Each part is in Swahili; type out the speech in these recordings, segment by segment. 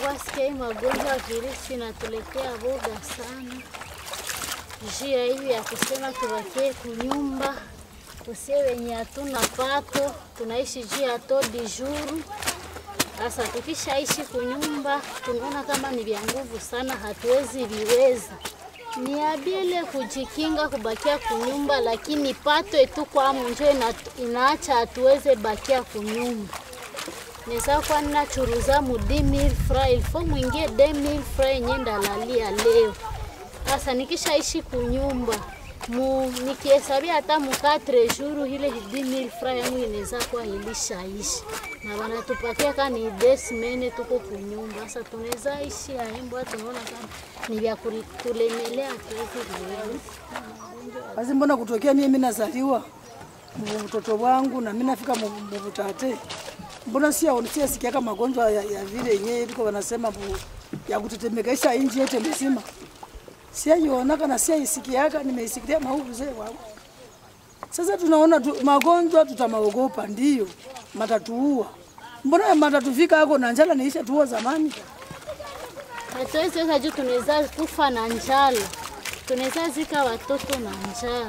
Wasikia hii magonjwa ya virusi inatuletea boga sana. Njia hivi ya kusema tubakie kunyumba, kusie wenye hatuna pato, tunaishi juu ya todi juru. Sasa tukishaishi kunyumba, tunaona kama ni vya nguvu sana, hatuwezi viweza. Ni abile kujikinga kubakia kunyumba, lakini pato etu kwa munjo ina, inaacha hatuweze bakia kunyumba. Neza kwa nachuruza mu 10000 francs ilfo mwingie 2000 francs yenye ndalalia leo. Sasa nikishaishi kunyumba mu nikihesabia hata mu 4 jours ile 10000 francs yangu inaweza kuwa ilishaishi na wanatupatia kama ni desimene tuko kunyumba. Sasa tunaweza ishi aembo, tunaona kama ni vya kul- kulemelea tuwezi viwezi. Basi mbona kutokea mimi mimi nazaliwa mu mtoto wangu na mimi nafika mu mu butate, mbona sia sia sikiaka magonjwa ya, ya vile yenyewe iko wanasema bu, ya kutetemekaisha inji yote mzima, sia ionaka na sia isikiaka, nimeisikia maovu zee wangu. Sasa tunaona tu, magonjwa tutamaogopa, ndio matatuua. Mbona matatufika hako na njala niisha tuua zamani? Hatuwezi weza juu tunaweza kufa na njala, tunaweza zika watoto na njala.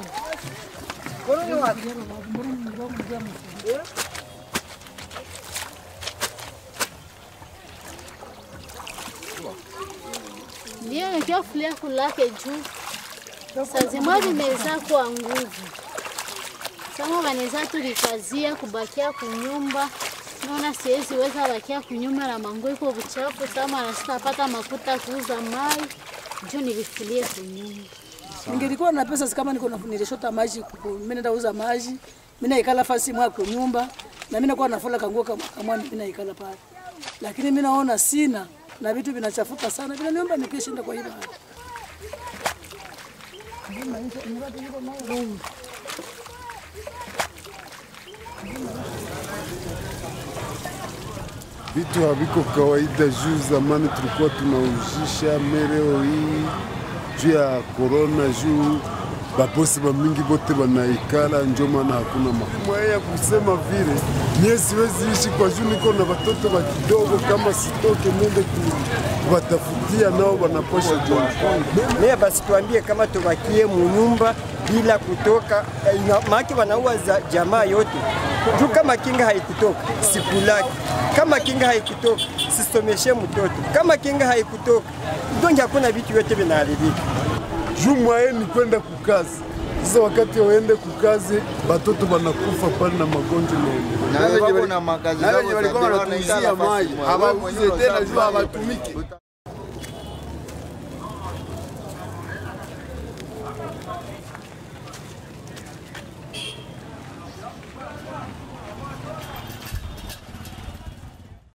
Ndio nikiofulia kulake juu saa zimwe vimeza kwa nguvu sama wanaweza tulikazia kubakia kunyumba naona siwezi weza bakia kunyumba na mango iko buchafu sama na sitapata makuta kuuza mai juu nilifulie kunyumba Ningelikuwa na pesa kama niko na nilishota maji, kuku- mimi naenda uza maji, mimi naikala fasi mwa kwa nyumba na mimi nakuwa nafola kanguo kama kama mimi naikala pale. Lakini mimi naona sina na vitu vinachafuka sana, vile niomba nikishinda kwa hivyo. vitu haviko kawaida. Juu zamani tulikuwa tunaujisha mereo hii juu ya korona, juu babosi bamingi bote banaikala, njo maana hakuna makumaya ya kusema vile. Mie siwezi ishi kwa juu niko na watoto wa kidogo, kama sitoke nende kuwatafutia nao wanaposha jua Mie basi tuambie kama tubakie munyumba bila kutoka, eh, ina- maake wanaua za jamaa yote juu. Kama kinga haikutoka sikulaki, kama kinga haikutoka sisomeshe mtoto, kama kinga haikutoka donge, hakuna vitu vyote vinaharibika. juu mwaye ni kwenda kukazi. Sasa wakati waende kukazi, batoto banakufa pale na magonjwa naendelea. na wenye walikuwa na makazi zao za walikuwa ndio wanatuuzia wanaikala maji fasi moja. Wewe hawauze mwenyewe tena unasema juu maji hawatumiki.